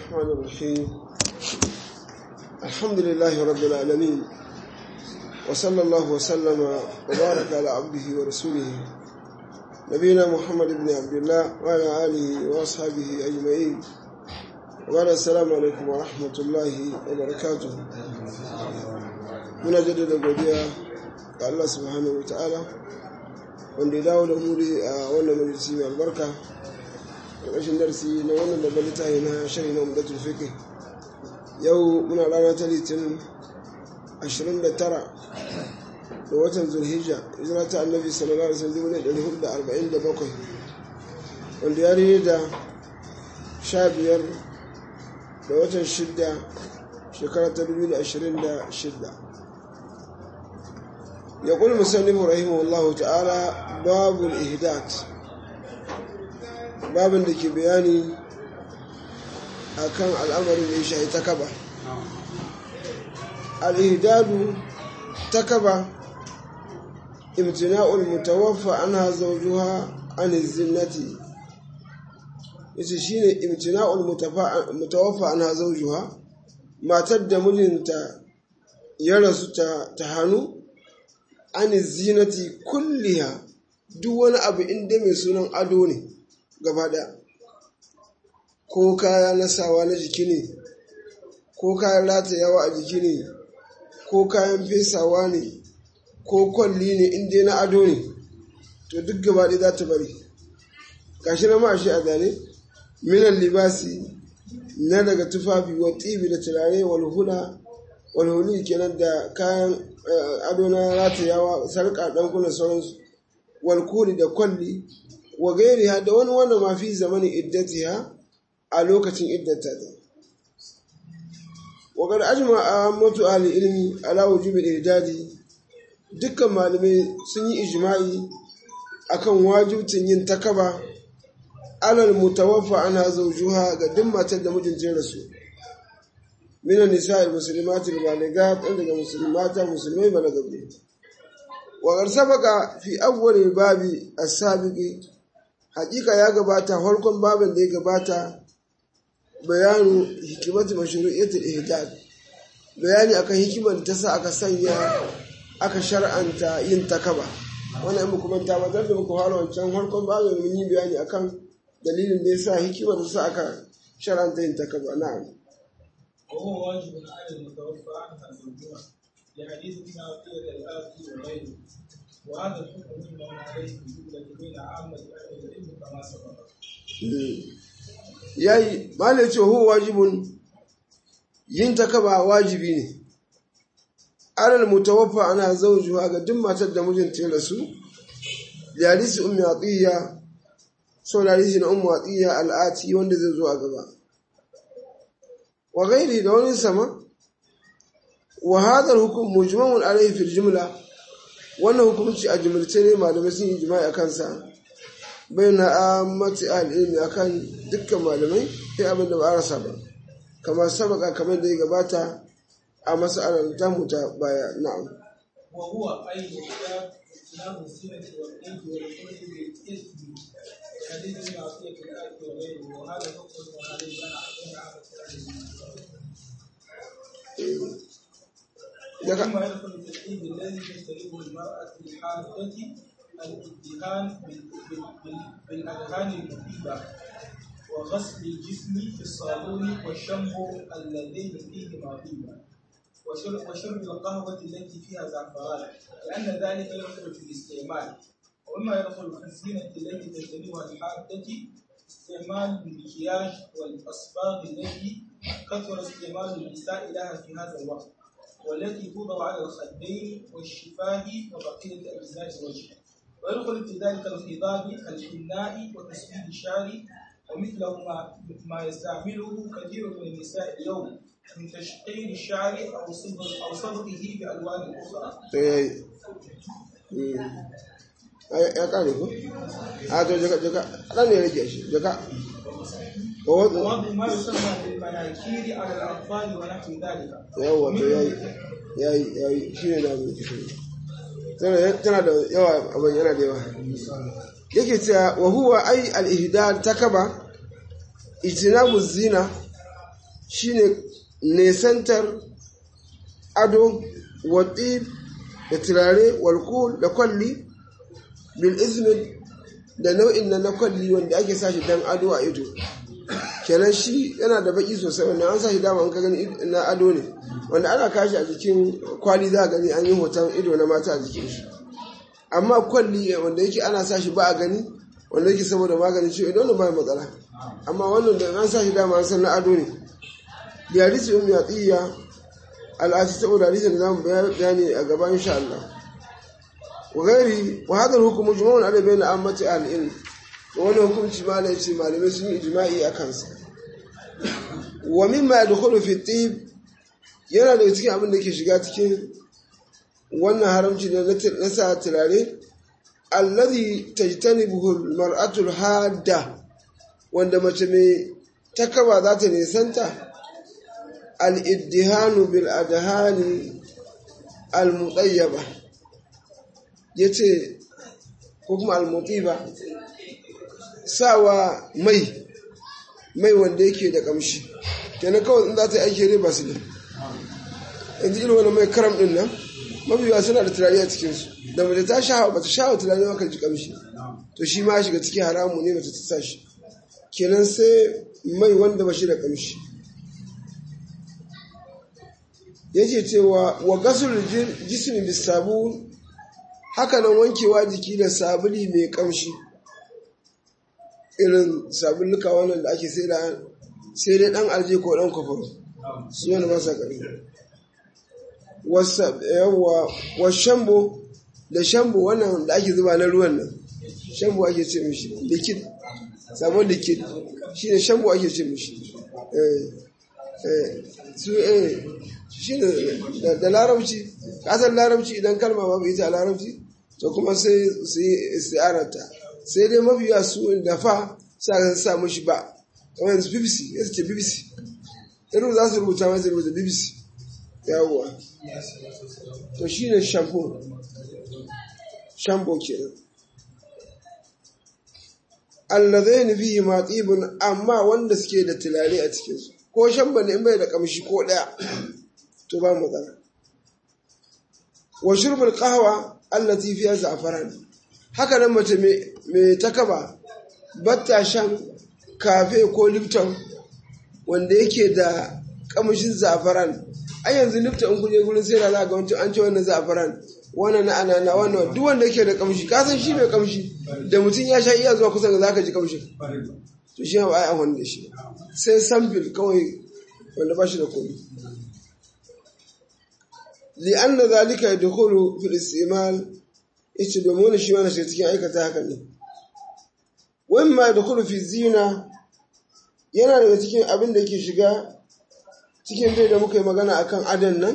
الرحمن الرحيم الحمد لله رب العالمين وصلى الله وسلم وبارك على عبده ورسوله نبينا محمد بن عبد الله وعلى آله وأصحابه أجمعين وبعد السلام عليكم ورحمة الله وبركاته muna jaddada godiya ga Allah subhanahu wa ta'ala wanda ya dawo da muri a wannan majalisi mai albarka ƙarƙashin darsi na wannan babban littafi na shari na umdatul fiqh yau muna rana ta litinin 29 da watan zulhijja hijira ta annabi sallallahu alaihi wasallam 447 wanda ya rene da 15 da watan 6 shekara ta 2026 يقول المسلم رحمه الله تعالى باب الإهداد باب da ke bayani akan al'amarin da ya shahi takaba al'ihdadu takaba imtina'ul mutawaffa anha zawjuha an zinnati yace shine imtina'ul mutawaffa anha zawjuha matar da mijinta ya rasu ta hannu an zinati kulliha duk wani abu inda mai sunan ado ne gaba ɗaya ko kaya na sawa na jiki ne ko kayan ratayawa a jiki ne ko kayan fesawa ne ko kwalli ne inda na ado ne to duk gaba ɗaya za ta bari gashi na ma'ashi a zane minan libasi na daga tufafi wa tibi da turare walhula walhuli kenan da kayan ado na ratayawa sarƙa ɗankuna sauransu walkuli da kwalli wa gairiha da wani wanda mafi zamani iddatiha a lokacin iddata ta wa qad ajma'a mutu ahli ilmi ala wujubi irdadi dukkan malamai sun yi ijma'i akan wajibcin yin takaba alal mutawaffa ana zawjuha ga duk matar da mijinta ya rasu من النساء المسلمات البالغات عندك مسلمات مسلمين بلغوا وقد سبق في أول الباب السابق حقيقة يا جباتا هلكم باب اللي جباتا بيان حكمة مشروعية الإهداد bayani akan hikimar da ta sa aka sanya aka shar'anta yin takaba wannan in kuma ta bazar da muku fara wancan harkon babin mun yi bayani akan dalilin da ya sa hikimar da sa aka shar'anta yin takaba na'am وهو واجب على المتوفى عنها زوجها لحديث ابن عطية الآتي وغيره وهذا الحكم مما عليه الجملة بين عامة أهل العلم كما سبق. yayi malai ce hu wajibun yin takaba wajibi ne alal mutawaffa ana zawjuha ga duk matar da mijinta ya rasu da hadisi ummi atiya sau da hadisi na ummu atiya al'ati wanda zai zo a gaba wa gairi da wani sama wa hadar hukum mujmamun alaihi fil jumla wannan hukunci a jumlace ne malamai sun yi jima'i a kansa bai na amati al'ilmi a kan dukkan malamai sai abin da ba a rasa ba kamar sabaka kamar da ya gabata a masa'alar tamu ta baya na'am وهو أي إحداث اختلاف السنة والإنس والخلق بالإثم حديث ابن عطية الآتي وغيره وهذا حكم عليه بين عامة أهل العلم. ثم يدخل في العيد الذي تجتنبه المرأة الحادة الادهان بالأدهان المفيدة وغسل الجسم في الصابون والشامبو اللذين فيهما طيبا وشرب, وشرب القهوة التي فيها زعفران لأن ذلك يدخل في الاستعمال ومما يدخل في الزينة التي تجتنبها الحادة استعمال المكياج والأصباغ التي كثر استعمال النساء لها في هذا الوقت والتي توضع على الخدين والشفاه وبقية أجزاء الوجه ويدخل في ذلك الخضاب الحناء وتسويد الشعر ومثله ما, ما يستعمله كثير من النساء اليوم من تشقير الشعر أو صبغ أو صبغه بألوان أخرى. ya kare ku? a to jaka jaka ɗan ne rage shi jaka ووضع ما يسمى بالمناكير على الأطفال ونحو ذلك. yawa to yayi yayi yayi shi ne da mu tana da yawa abin yana da yawa yake cewa wa huwa ai al-ihdad takaba ijtinabu zina shine nesantar ado waɗi da turare walkul da kwalli bil ismin da nau'in na na kwalli wanda ake sa shi dan ado a ido kenan shi yana da baki sosai wanda an sa shi dama an ka gani na ado ne wanda ana kashi a jikin kwali za a gani an yi hoton ido na mata a jikin shi amma kwalli wanda yake ana sa shi ba a gani wanda yake saboda maganin ciwo idan ba matsala amma wannan da an sa shi dama an san na ado ne da hadisi ummi atiya al'asi saboda hadisi da zamu bayani a gaba insha Allah wa gairi wa hadha al-hukm mujma'un ala bayna ammati al-ilm wannan hukunci ma ne ce malamai sun yi ijma'i a kansa wa mimma yadkhulu fi tib yana daga cikin abin da ke shiga cikin wannan haramci na sa turare alladhi tajtanibuhu al-mar'atu al-hadda wanda mace mai takaba za ta nisanta al-iddihanu bil adhani al-mutayyaba yace ko kuma al-mutiba sawa mai mai wanda yake da kamshi kenan kawai in za ta yi aiki ne ba su ne yanzu irin wani mai karam din nan mabiya suna da turare a cikinsu da mace ta sha ba ta sha wa turare maka ji kamshi to shi ma shiga cikin haramu ne mace ta sa shi kenan sai mai wanda ba shi da kamshi yake cewa wa gasul jismi bis sabun haka nan wankewa jiki da sabuli mai kamshi irin sabulluka wannan da ake sai da sai dai dan alje ko dan kwafaro su yana masa ƙarfi yawwa wa shambo da shambo wannan da ake zuba na ruwan nan shambo ake ce mishi likid sabon likid shi ne shambo ake ce mishi su eh shi ne da larabci kasar larabci idan kalma babu ita a larabci to kuma sai su yi istiarata sai dai mafiya su da fa sa sa mishi ba kamar yanzu bbc ya ce bbc irin za su rubuta mai rubuta bbc yawwa to shi ne shampoo shambo kenan allazai fihi ma tsibin amma wanda suke da tulare a cikinsu ko shamba ne in bai da kamshi ko ɗaya to ba matsala wa shurbul qahwa allati fiha za'faran haka nan mace mai takaba batta shan kafe ko lipton wanda yake da kamshin za'faran ai yanzu lipton in kuje gurin sai da za ga wancan an ce wannan za'faran wannan na anana wannan duk wanda yake da kamshi ka san shi mai kamshi da mutum ya sha iya zuwa kusa ga zaka ji kamshin to shi ba ai amfani da shi sai sample kawai wanda ba shi da komai li'anna zalika yadkhulu fil istimal yace domin wani shi wani shi cikin aikata hakan ne wamma yadkhulu fi zina yana daga cikin abin da ke shiga cikin dai da muka yi magana akan adan nan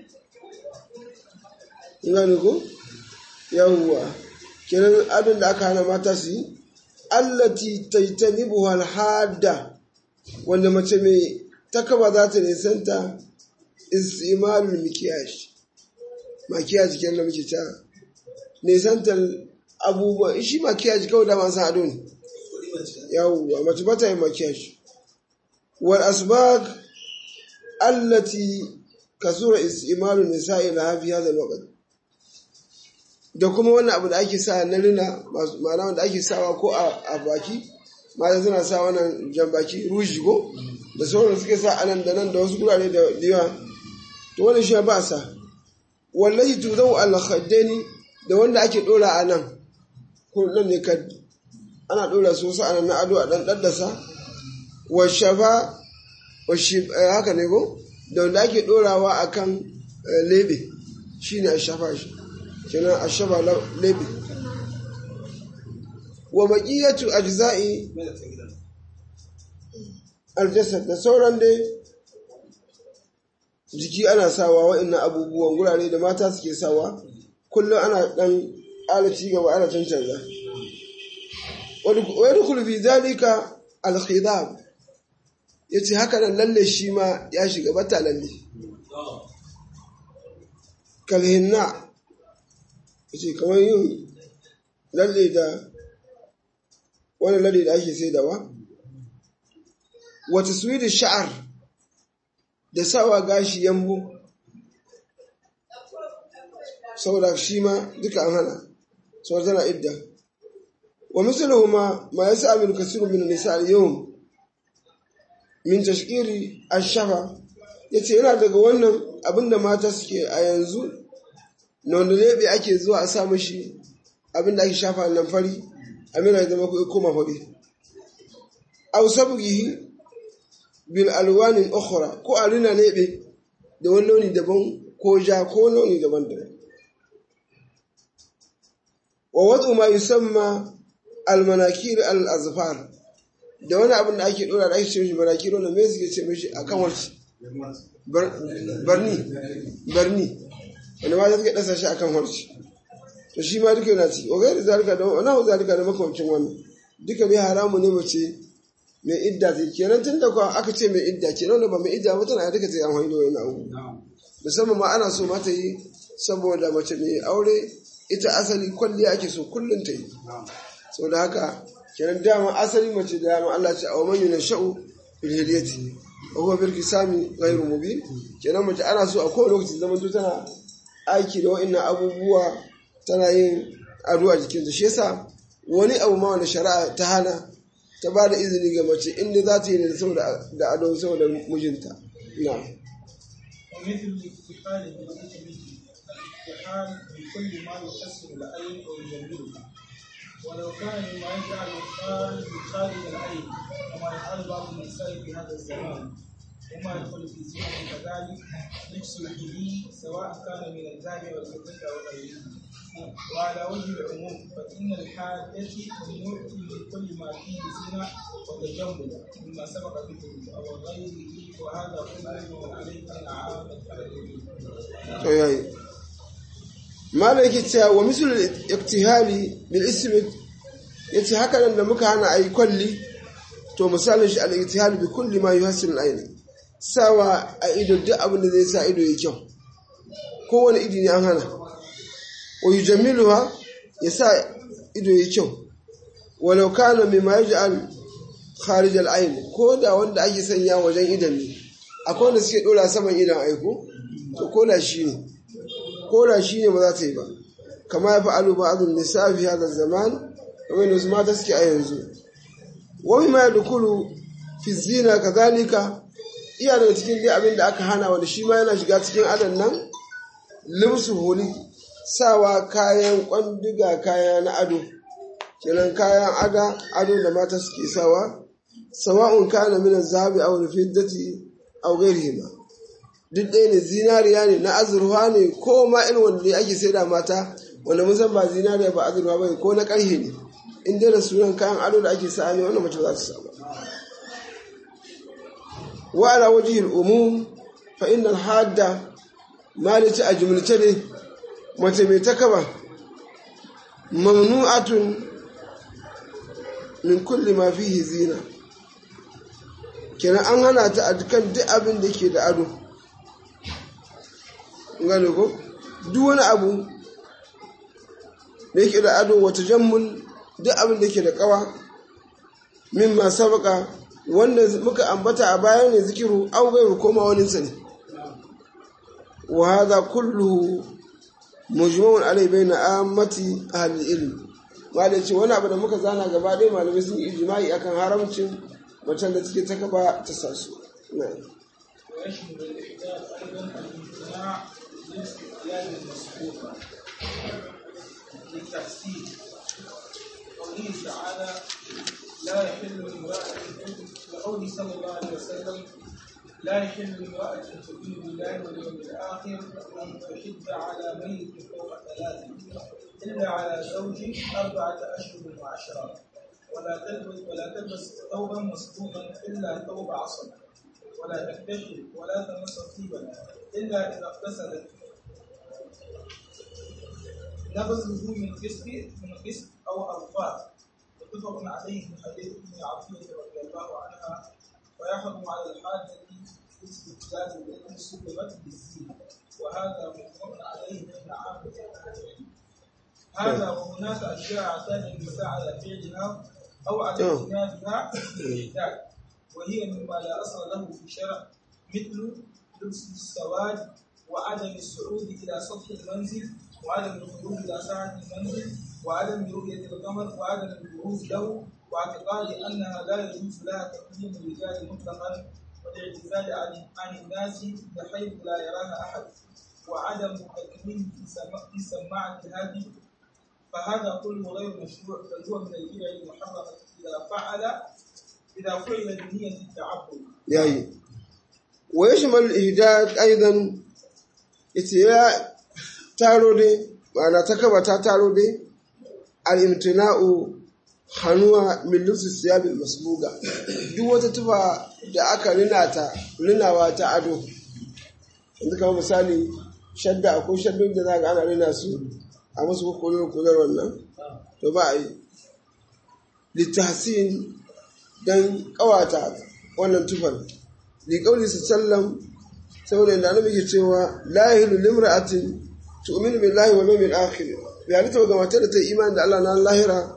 gane ko yawwa kenan adon da aka hana mata su yi allati taitanibuha alhadda wanda mace mai takaba za ta nisanta istimalul mikiyash makiyaji kenan da muke ta nisantar abubuwa shi makiyaji kawai da man san ado ne yawwa mace ba ta yi makiyaji wal asbag allati kasura istimalul nisa'i laha fi hadha alwaqt da kuma wannan abu da ake sa na rina ma'ana wanda ake sawa ko a baki mata suna sa wannan jan baki ruji ko da sauran suke sa anan da nan da wasu gurare da yawa to wannan shi ba sa wallahi tuzau al khaddaini da wanda ake dora a nan ko nan ne kad ana dora su wasu anan na ado a dan daddasa wa shafa wa shi haka ne ko da wanda ake dorawa akan lebe shine a shafa shi kenan a shaba lebe wa baqiyatu ajza'i aljasad da sauran dai jiki ana sawa wa'annan abubuwan gurare da mata suke sawa kullum ana dan alaci gaba ana cancanza wa yadkhulu fi zalika al-khidab yace haka nan lalle shi ma ya shiga bata lalle kalhinna yace kamar yin lalle da wani lalle da ake sai da wa wata suwidi sha'ar da sawa gashi yambo saboda shi ma duka an hana saboda tana idda wa misaluhuma ma yas'alu kasiru min nisa al-yawm min tashkiri ash-shafa yace yana daga wannan abinda mata suke a yanzu na wanda lebe ake zuwa a sa mishi abinda ake shafa nan fari amina zama ko koma fari aw sabghihi bil alwanin ukhra ko a rina lebe da wani launi daban ko ja ko launi daban daban wa wad'u ma yusamma al manakir al azfar da wani abin da ake dora da ake ce mishi manakir wannan me suke ce mishi akan warci barni barni wanda ma suke dasa shi akan warci to shi ma duka yana ciki wa gairi zalika da wani zalika da makamancin wannan duka ne haramu ne mace mai idda ta kenan tun da kuwa aka ce mai idda kenan da ba mai idda ba tana duka ta yi amfani da wani abu musamman ma ana so mata yi saboda mace mai aure ita asali kwalliya ake so kullum ta yi saboda haka kenan dama asali mace da dama Allah ce a wa man yunasha'u fil hilyati wa huwa bil kisami ghairu mubin kenan mace ana so a kowane lokaci zaman to tana aiki da wa'annan abubuwa tana yin ado a jikinta shi yasa wani abu ma wanda shari'a ta hana ta ba da izini ga mace inda za ta yi ne saboda da ado saboda mijinta na ومثل الاكتحال بالاسم الاكتحال بكل ما يكسر العين او يجملها ولو كان مما يجعل الخارج خارج العين كما يفعل بعض النساء في هذا الزمان وما يدخل في زينة كذلك لبس الحلي سواء كان من الذهب والفضة أو غيره وعلى وجه العموم فإن الحاجة ممنوع لكل ما فيه زنا وتجمل مما سبق ذكره أو غيره وهذا كله عليه من عامة to yayi malai yake cewa wa misul iktihali bil ismi yace haka nan da muka hana ayi kwalli to misalin shi al iktihali bi kulli ma yuhassil al aini sawa a ido duk abin da zai sa ido ya kyau kowane ido ne an hana wa yujammiluha ya sa ido ya kyau walau kana mimma yaj'al kharij al ain ko da wanda ake sanya wajen idan ne akwai wanda suke dora saman idan aiko to ko da shi ne ko da shi ne ba za ta yi ba kama ya fa'alu ba azun nisa fi hada zaman kamar yadda su mata suke a yanzu wani ma ya dukulu fi zina kazalika iya daga cikin dai abin da aka hana wanda shi ma yana shiga cikin adan nan limsu holi sawa kayan kwandiga kaya na ado kenan kayan aga ado da mata suke sawa sawa'un kana min az-zahabi aw al-fiddati aw ghayrihima duk ɗaya ne zinariya ne na azurfa ne ko ma irin wanda ake sai da mata wanda mun san ba zinariya ba azurfa ba ko na ƙarhe ne in dai da sunan kayan ado da ake sa ne wannan mace za ta samu wa ala wajhil umum fa innal hadda malici a jumlace ne mace mai takaba mamnu'atun min kulli ma fihi zina kenan an hana ta a dukkan duk abin da ke da ado gane ko duk wani abu da yake da ado wata jammul duk abin da ke da kawa min ma sabaka wanda muka ambata a baya ne zikiru an gairu koma wani ne wa hadha kulluhu mujma'un alai baina ammati ahli ilm malai ce wani abu da muka zana gaba ɗaya malamai sun yi ijma'i akan haramcin macen da take ta gaba ta sasu ويشمل الإحداث أيضا الامتناع لاستقلال المسبوقة للتحسين قوله تعالى لا يحل امرأة لقوله صلى الله عليه وسلم لا يحل امرأة تؤمن بالله واليوم الآخر أن تحد على ميت فوق ثلاث إلا على زوج أربعة أشهر وعشرة ولا تلبس ولا تلبس ثوبا مسبوقا إلا ثوب عصر ولا تكتشف ولا تمس طيبا إلا إذا اغتسلت نبذه من قسط من قسط أو أرفات متفق عليه من حديث ابن عطية رضي الله عنها ويحرم على الحاجة استبدال التي سلمت بالزينة وهذا متفق عليه من عامة العلم هذا وهناك أشياء اعتاد النساء على فعلها أو على اجتنابها بالإحداث وهي مما لا أصل له في الشرع مثل لبس السواد وعدم الصعود إلى سطح المنزل وعدم الخروج إلى ساعة المنزل وعدم رؤية القمر وعدم البروز له واعتقاد أنها لا يجوز لها تكليم الرجال مطلقا والاعتزال عن عن الناس بحيث لا يراها أحد وعدم تكليم في سما- في سماعة الهادي فهذا كله غير مشروع بل هو من البدع المحرمة إذا فعل إذا فعل بنية التعبد yayi wa yashmal al-ihdad aidan ita ya taro dai ma'ana ta kaba ta taro dai al-imtina'u hanuwa min lufsi siyabil masbuga duk wata tufa da aka rina ta rinawa ta ado yanzu kamar misali shadda akwai shaddun da za ga ana rina su a musu kukurar kular wannan to ba a yi littahsin don kawata wannan tufar liƙauli su sallam saboda yadda annabi ke cewa la yahilu limra'atin tu'minu billahi wal yawmil akhir bi halitta ga matar da ta yi imani da Allah na lahira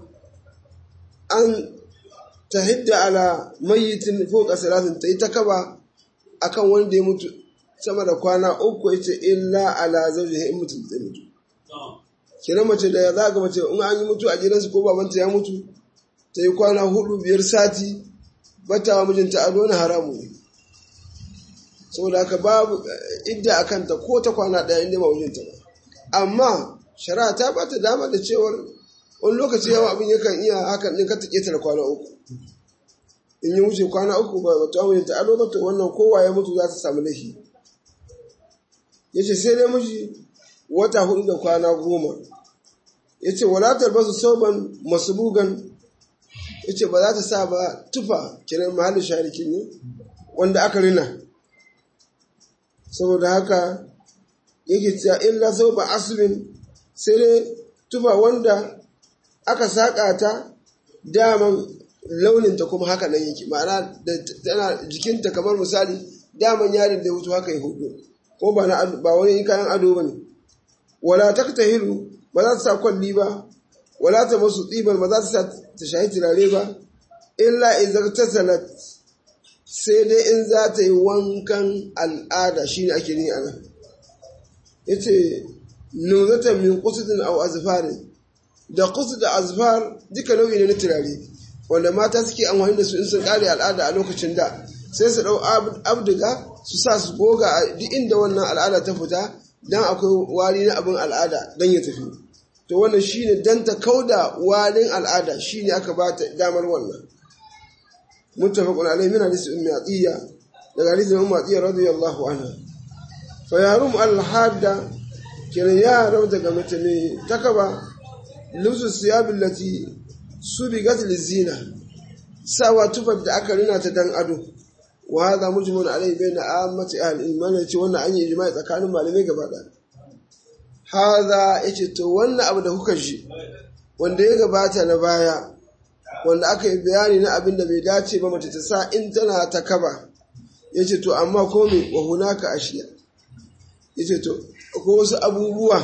an tahidda ala mayyitin fawqa salatin ta yi ta kaba akan wanda ya mutu sama da kwana uku yace illa ala zawjihi in mutum zai mutu kenan mace da za ga mace in an yi mutu a gidansu ko babanta ya mutu ta yi kwana hudu biyar sati bata wa mijinta ado na haramu ne saboda haka babu idda a kanta ko ta kwana ɗaya inda ba mijinta ba amma shari'a ta bata dama da cewar wani lokaci yawa abin yakan iya hakan ɗin ka ta ƙetare kwana uku in yi wuce kwana uku ba ba ta mijinta ado ba to wannan kowa ya mutu za ta samu laifi ya ce sai dai miji wata hudu da kwana goma ya ce walatar basu soban masu bugan ya ce ba za ta sa ba tufa kiran mahallin sharikin ne wanda aka rina saboda haka yake cewa illa sau ba asibin sai dai tufa wanda aka saƙa ta daman launinta kuma haka nan yake ma'ana da tana jikinta kamar misali daman yarin da ya wuce haka ya hudu ko ba na ba wani kayan ado ba ne wala ta ta hilu ba za ta sa kwalli ba wala ta masu tsibar ba za ta sa ta shahi turare ba illa in ta salat sai dai in za ta yi wankan al'ada shi ne ake ni a nan ya ce nuzatan min kusudin au azfarin da kusur da azfar duka nau'i ne na turare wanda mata suke amfani da su in sun kare al'ada a lokacin da sai su dau abdiga su sa su goga a duk inda wannan al'ada ta fita dan akwai wari na abin al'ada dan ya tafi to wannan shine dan ta kauda warin al'ada shine aka ba ta damar wannan muttafaqun alayhi min hadisi ummi atiya daga hadisi ummi atiya radiyallahu anha fa yarum al hadda kiran ya rabu daga mace mai takaba lusu siyabin lati subigat lizina sawa tufar da aka rina ta dan ado wa hadha mujmun alayhi bayna ammati ahli iman yace wannan an yi ijma'i tsakanin malamai gaba da hadha yace to wannan abu da kuka ji wanda ya gabata na baya wanda aka yi bayani na abin da bai dace ba mace ta sa in tana ta kaba yace to amma ko me wa hunaka ashiya yace to ko wasu abubuwa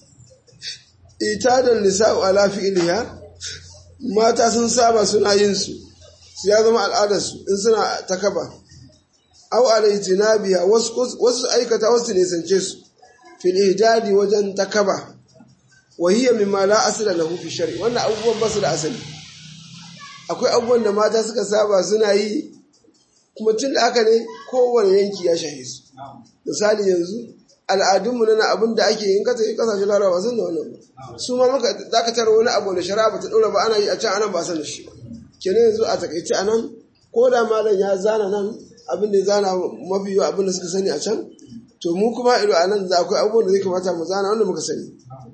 itadan nisa'u ala fi'liha mata sun saba suna yin su su ya zama al'adarsu in suna ta kaba au alaitinabiya wasu wasu aikata wasu nisance su fil ihdadi wajen ta kaba wa hiya mimma la asla lahu fi shari wannan abubuwan ba su da asali akwai abubuwan da mata suka saba suna yi kuma tun da haka ne kowane yanki ya shahe su misali yanzu al'adunmu na abin da ake yin kasa kasashen larawa sun da wannan ba su ma maka dakatar wani abu da shari'a ba ta ɗora ba ana yi a can anan ba san da shi ba kenan yanzu a takaice anan ko da malam ya zana nan abin da ya zana mafi yawa abin da suka sani a can to mu kuma ido a nan za akwai abubuwan da zai kamata mu zana wanda muka sani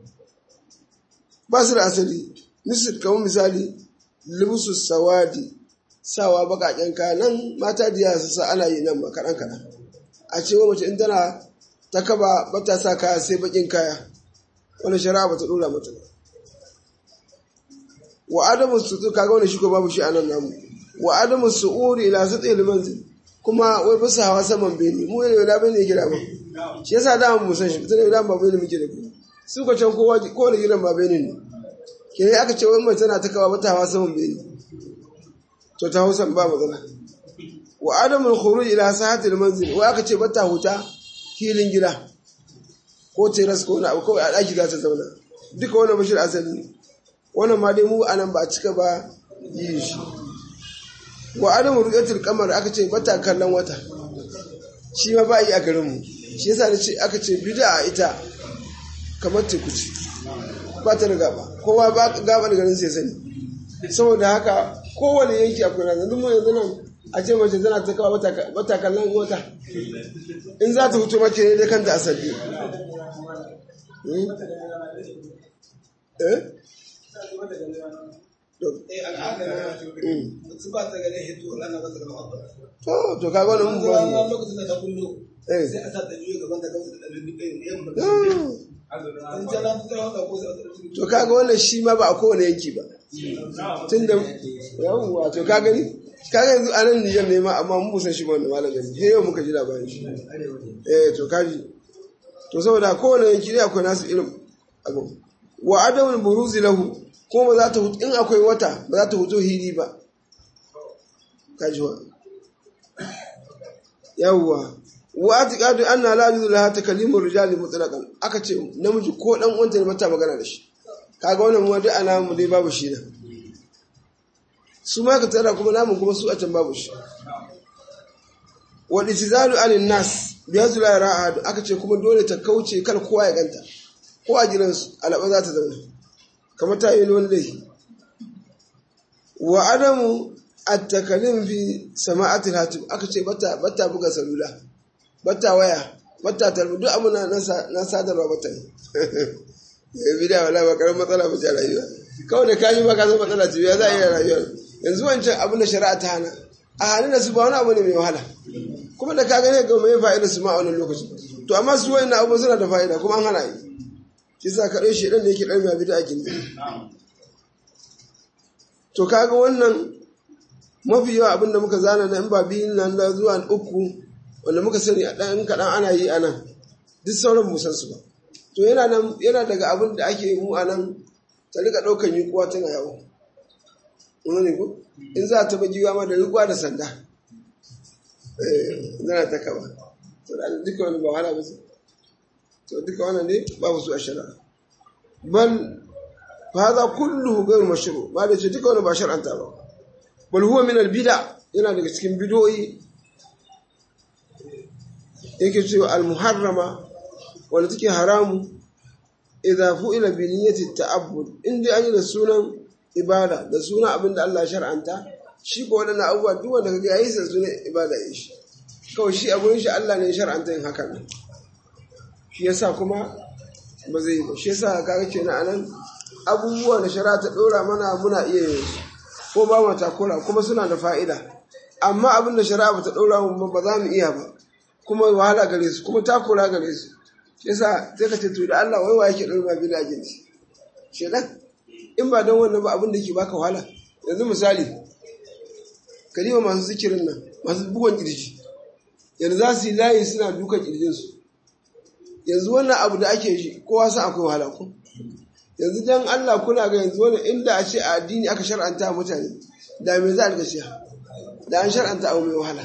ba su da asali misal kamar misali lubusu sawadi sawa baƙaƙen kaya nan mata da yara su sa ana yi nan ba kaɗan kaɗan a cewa mace in tana ta kaba ba ta sa kaya sai bakin kaya wani shari'a ba ta dora mata ba wa adamu su kaga wani shi ko babu shi a nan namu wa adamu su'uri ila satsi limanzil kuma wai bisa hawa saman bene mu ne da bene gida ba shi yasa da mu san shi tana da ba bene muke da ku su ko can kowa ko da gidan ba bene ne ke aka ce wai mai tana ta kawa bata hawa saman bene to ta hausa ba magana wa adamul khuruj ila sahatil manzil wa aka ce bata huta filin gida ko teras ko na kawai a daki za ta zauna duka wannan bashir asali ne wannan ma dai mu anan ba a cika ba yi shi wa adamul ru'yatul qamar aka ce bata kallon wata shi ma ba yi a garin mu shi yasa ce aka ce bid'a ita kamar teku ce ba ta da gaba kowa ba gaba da garin sai sani saboda haka kowane yanki akwai rana yanzu mu yanzu nan a ce mace tana ta kawo wata kallon wata in za ta hutu mace ne dai kanta a sabbi eh to to kaga wannan mun ba lokacin da ta kullo eh sai a sa ta biyu gaban ta gausa da ɗalibin ɗaya yamma Ah. in ta lan ta haka ko sai a ɗalibin to kaga wannan shi ma ba a kowane yanki ba tunda yawwa to ka gani kaga yanzu a nan niyyar ne ma amma mun musan shi ba wanda malam gani he yau muka ji labarin shi eh to kaji to saboda kowane yanki ne akwai nasu irin abu wa adamul buruzi lahu ko ba za ta hutu in akwai wata ba za ta hutu hili ba kaji wa yawwa wa atiqadu anna la yuzu laha takallimur rijali mutlaqan aka ce namiji ko dan uwanta ne mata magana da shi kaga wannan mu duk ana mu dai babu shi nan su ma ka tara kuma namun kuma su a can babu shi wal itizalu alin nas bi hazul ra'ad aka ce kuma dole ta kauce kar kowa ya ganta ko a jiran su alaba za ta zauna kamar ta yi wani laifi wa adamu at-takalim fi sama'atil hatib aka ce bata bata buga salula bata waya bata tarbi duk abu na na sadarwa bata ne ya bi da wala ba karamin matsala ba ce rayuwa kawai da kayi ba ka san matsala ce ya za a iya rayuwa yanzu wancan abin da shari'a ta hana a hannun da su ba wani abu ne mai wahala kuma da ka gane ga mai fa'ida su ma a wannan lokaci to amma su wani abu suna da fa'ida kuma an hana yi shi sa kaɗai shi ɗan da yake ɗan mai bida a gindi to kaga wannan mafi yawa abin da muka zana na in ba biyun nan da zuwa uku wanda muka sani a ɗan kaɗan ana yi a nan duk sauran musan su ba to yana nan yana daga abin da ake mu a nan ta rika ɗaukan yunkuwa tana yawo wani ko in za ta bagi ma da rikuwa da sanda eh zana ta kaba to da duka wani ba wahala ba su to duka wannan ne babu su a shari'a bal fa hadha kulluhu ghayr mashru ba da ce duka wani ba shar'anta ba bal huwa min al bid'a yana daga cikin bid'o'i yake cewa al muharrama wanda take haramu idza fu'ila bi niyyati ta'abbud inda an yi da sunan ibada da sunan abin da Allah shar'anta shi ko wadannan abubuwa duk wanda kaga yayi sa sunan ibada yin shi kawai shi abun shi Allah ne ya shar'anta yin hakan shi yasa kuma ba zai yi ba shi yasa kaga kenan anan abubuwa da shari'a ta dora mana muna iya yin su ko ba mu takura kuma suna da fa'ida amma abin da shari'a ba ta dora mu ba za mu iya ba kuma wahala gare su kuma takura gare su shi yasa sai ka ce to da Allah wai wa yake dora ma bida jinsi shedan in ba don wannan ba abin da ke baka wahala yanzu misali kalima masu zikirin nan masu bugon kirji yanzu za su yi layi suna dukan kirjinsu yanzu wannan abu da ake shi kowa san akwai wahala ko yanzu dan Allah kuna ga yanzu wannan inda a ce a addini aka shar'anta mutane da me za a riga shi da an shar'anta abu mai wahala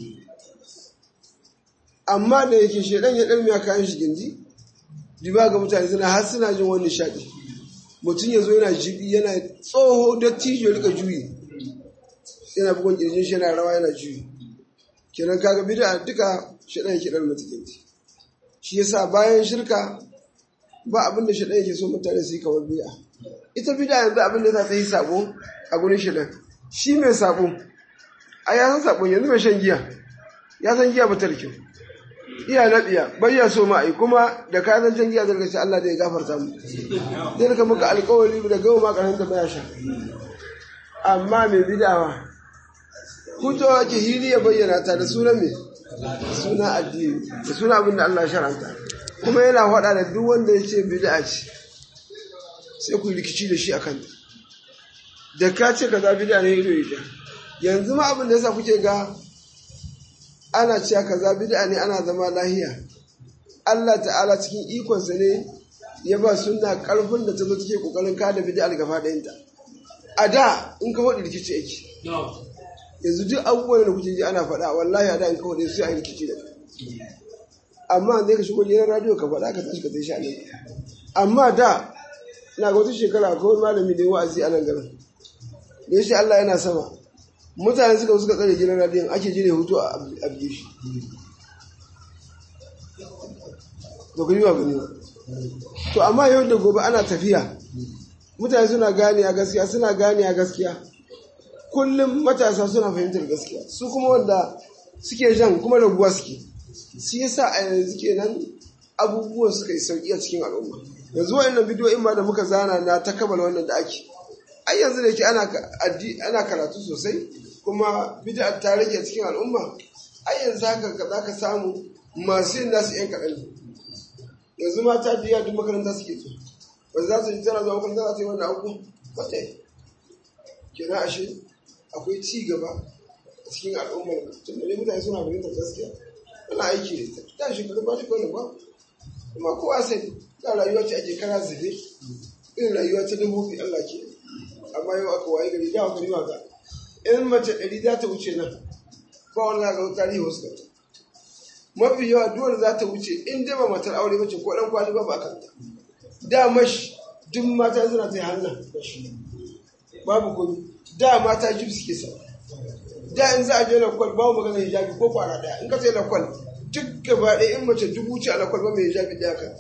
amma da yake shedan ya dalmiya kayan shi gindi diba ga mutane suna har suna jin wani nishadi mutum ya zo yana jibi yana tsoho dattijo ya rika juyi yana bugun kirjin shi yana rawa yana juyi kenan kaga bid'a duka shedan yake dan mutum shi yasa bayan shirka ba abin da shaɗan yake so mutane su yi kamar bid'a ita bid'a yanzu abin da za ta yi sabo a gurin shaɗan shi mai sabo a ya san sabo yanzu mai shan giya ya san giya ba ta da kyau iya naɗiya bai ya so ma'ai kuma da ka zan can giya zai gaci Allah da ya gafarta mu zai rika maka alƙawari da gawo ma ƙarshen da baya sha amma mai bid'a kuto ake hili ya bayyana ta da sunan mai suna addini da suna abin da Allah sharanta kuma yana faɗa da duk wanda ya ce bid'a ce sai ku rikici da shi akan da ka ce kaza bid'a ne ido ita yanzu ma abin da yasa kuke ga ana cewa kaza bid'a ne ana zama lahiya Allah ta'ala cikin ikonsa ne ya ba sunna karfin da ta zo take kokarin kada bid'a gaba ɗayanta a da in ka faɗi rikici yake yanzu duk abubuwan da kuke ji ana faɗa wallahi a da in kawai sai a yi rikici da kai amma zai ka shigo gidan radio ka faɗa ka tashi ka tashi a nan amma da ina ga wata shekara ko malami da wa'azi a nan garin da ya ce Allah yana sama mutane suka suka tsare gidan radiyon ake jire hutu a abge shi to gani ba gani ba to amma yau da gobe ana tafiya mutane suna gane a gaskiya suna gane a gaskiya kullum matasa suna fahimtar gaskiya su kuma wanda suke jan kuma raguwa suke shi yasa a yanzu kenan abubuwan suka yi sauki a cikin al'umma yanzu wa'annan bidiyoyin ma da muka zana na ta kammala wannan da ake ai yanzu da yake ana karatu sosai kuma bid'a ta rage cikin al'umma ai yanzu haka za ka samu masu yin nasu yan kaɗan yanzu mata biya duk makaranta suke so ba za su yi tana zuwa makaranta za ta yi wannan abu ba ta yi kenan ashe akwai ci gaba a cikin al'ummar tun da mutane suna fahimtar gaskiya ana aiki da ita ta shekaru ba ta kawai ba kuma kowa sai da rayuwa ce ake kara zube irin rayuwa ta dabbobi Allah ke amma yau aka waye gari da aka riwa ga in mace ɗari za ta wuce nan ba wani za ga tarihi wasu kanta mafi yawa duwar za ta wuce in dai ba matar aure mace ko ɗan kwali ba ba kanta da mashi duk mata suna ta yi hannun mashi babu komi da mata jib suke sa da in za a je lakwal babu magana hijabi ko kwara ɗaya in ka sai lakwal duk gaba ɗaya in mace dubu ce a lakwal ba mai hijabi ɗaya kan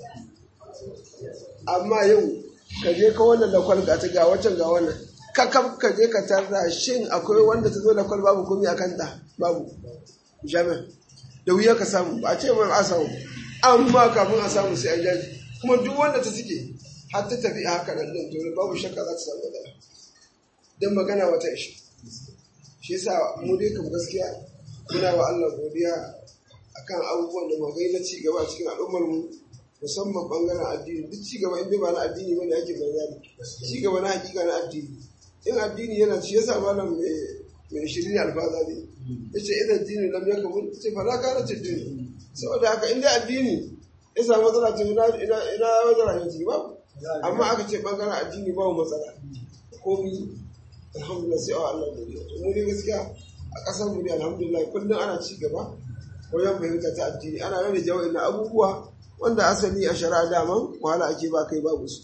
amma yau ka je ka wannan lakwal ga ta ga wancan ga wannan ka kam ka je ka tarda shin akwai wanda ta zo lakwal babu komi a kanta babu jami'a da wuya ka samu ba a ce mai a samu amma kafin a samu sai a jaji kuma duk wanda ta suke har ta tafi a haka nan din to babu shakka za ta samu matsala don magana wata ishe shi yasa mu dai kam gaskiya muna wa Allah godiya akan abubuwan da magai na ci gaba cikin al'ummar mu musamman bangaren addini duk ci gaba in ba na addini bane ake bayyana ci gaba na hakika na addini in addini yana ci yasa malam mai mai shirin alfaza ne yace idan addini lam yakun ce fa la kana addini saboda haka in dai addini ya samu matsala ce ina ina ina matsala ne ba amma aka ce bangaren addini babu matsala komi alhamdulillah sai a Allah godiya to mu ne gaskiya a ƙasar mu ne alhamdulillah kullum ana ci gaba wajen fahimta ta addini ana rage jawai na abubuwa wanda asali a shari'a daman wahala ake ba kai babu su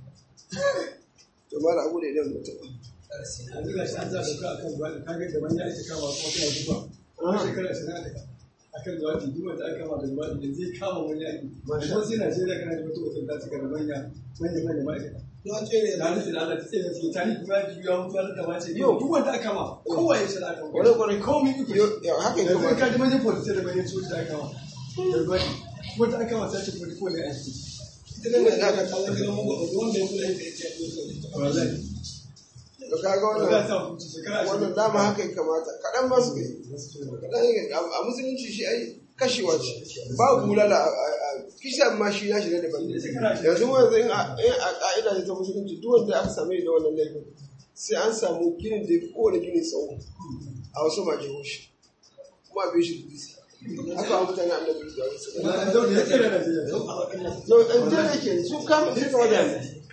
to mala abu da idan mutum yanzu ga shi an za ka akan zuwa ka ga da wani ake kama kuma kana zuwa wani shekara shi aka akan zuwa duk wanda aka kama da zuwa da zai kama wani aiki kuma sai Najeriya kana da mutum wata ta cika da manya manya manya ma'aikata Na tsere da halittu da Allah ta tsaye da cikin tarihi kuma ya biyu ya mutu wani da mace yau duk wanda aka kama kowa ya shara aka Kwarai, kwarai. komai iko Yau, haka ya yanzu kamata. ka ji manyan police da manyan sojoji da aka kama da gwani wanda aka kama sai ce kuma ko ne aiki ita ne da aka kawo gidan mugu wanda ya kula da ita ya ce wallahi to kaga ba za wannan ta hukunci shekara wannan dama haka ya kamata kaɗan ma su kai kaɗan ya a a musulunci shi ai kashewa ce ba bulala a- a a- kisan ma shi ya shiga daban yanzu mu yanzu in a in a ka'ida ce ta musulunci duk wanda aka same da wannan laifin sai an samu ginin da ya fi kowane gini tsawo a wasu majihoshi kuma a bai shi dutse haka wa mutane annabi da wasu an zaune ya tsere Najeriya yau ɗan jere ke su kama su kama da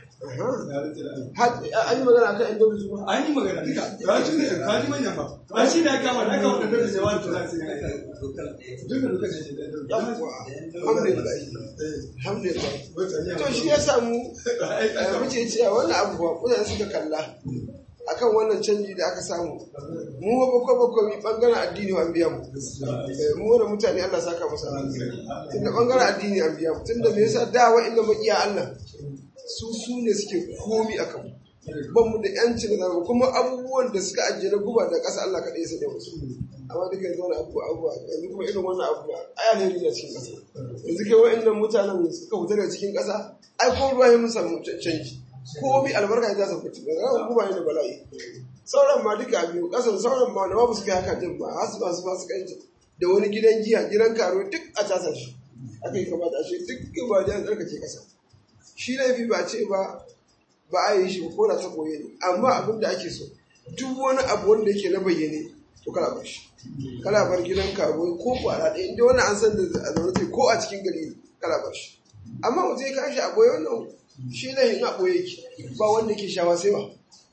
har an yi magana akan yan daudu ba an yi magana duka ba shi ne ba ji manyan ba ba shi ne ya kama da aka wanda da zai wani tura sai ya duka duka ce da alhamdulillah alhamdulillah to shi ya samu eh, muke cewa wannan abu ba mutane suka kalla akan wannan canji da aka samu mu ba bakwai bakwai mi bangaren addini an biya mu Eh, mu wani mutane Allah saka masa tunda bangaren addini an biya mu tunda me yasa da wa'inda makiya Allah su su ne suke komi akan mu ban mu da yancin da zamu kuma abubuwan da suka ajiye na guba da ƙasa Allah kaɗai sai da wasu amma duka yanzu wani abu abu yanzu kuma irin wannan abu ai alheri ne cikin ƙasa yanzu kai wa'annan mutanen suka fita daga cikin ƙasa ai ko ruwa ya mun samu canji ko bi albarka ya sa fita daga ran guba ne da bala'i sauran ma duka biyu ƙasan sauran ma da ma ba su kai haka din ba har su ba su ba su kai da wani gidan giya gidan karo duk a tasa shi aka yi kamata a ce duk ba da an tsarkake ƙasa shi laifi ba ce ba ba a yi shi ba ko da ta koye ne amma abin da ake so duk wani abu wanda yake na bayyane to kala bar shi kala bar gidan karo ko kwara ɗaya inda wani an san da a zaune sai ko a cikin gari kala bar shi amma mutum ya kashi a boye wannan shi ne in a boye yake ba wanda ke shawa sai ba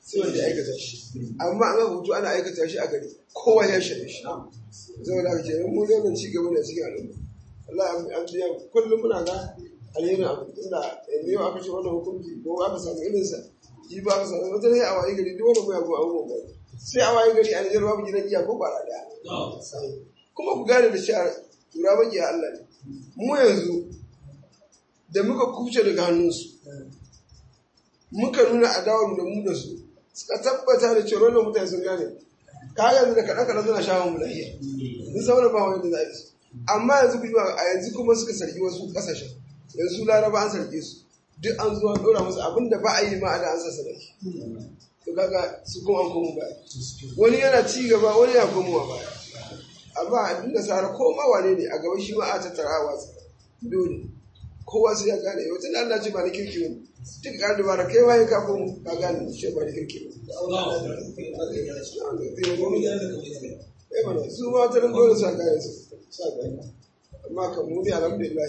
sai wanda ya aikata shi amma an ga hutu ana aikata shi a gari kowa ya shaɗe shi zai da ke mu zai nan ci gaba ne cikin al'umma Allah an biya kullum muna ga alherin abu inda yanzu yau aka ce wannan hukunci ko aka samu irinsa ji ba aka samu wata ne a waye gari duk wani mu yago abubuwan ba sai a waye gari a Nijar babu gidan giya ko bara daya kuma ku gane da cewa tura baki a Allah ne mu yanzu da muka kuce daga hannunsu muka nuna adawar da mu da su suka tabbata da cewa wannan mutane sun gane ka yanzu da kaɗan kaɗan suna shawon mu lahiya sun sauran ba wani da za a yi su amma yanzu ku a yanzu kuma suka sarki wasu ƙasashen yanzu laraba an sarki su duk an zuwa ɗora musu abin da ba a yi ma a da an sassa sarki to kaga su kuma an komo baya wani yana ci gaba wani yana komowa baya amma a duk da sara ko ma wane ne a gaba shi ma a tattara a watsa dole kowa sai ya gane yau tun Allah ce ba na kirki ne duk ka dubara kai waye ka komo ka gane shi ba na kirki ne eh mana su ma ta dole sa kayan su sa kayan amma kan mu ne alhamdulillah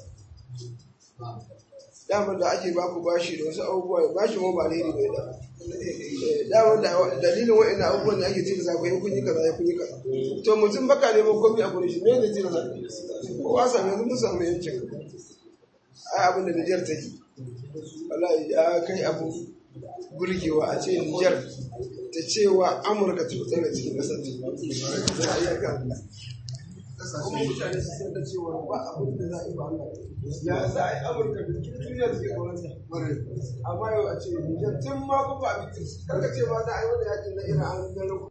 damar da ake baku bashi da wasu abubuwa bashi ma ba alheri bai da damar da dalilin wa'in abubuwan da ake tilasa ku yi kun yi kaza ya kun yi kaza to mutum baka neman komai a gurin shi me ne tilasa kowa sami yanzu mun samu yancin ai abin da Nijar ta yi wallahi ya kai abu burgewa a ce Nijar ta cewa Amurka ta fitar da cikin ƙasar ta za a iya kan kuma mutane su san da cewa ba abin da za a yi ba Allah ya za a yi Amurka da duniya da ke kawanta amma yau a ce Nijar tun ma kuma abin karka ce ba za a yi wani yakin na Iran an gano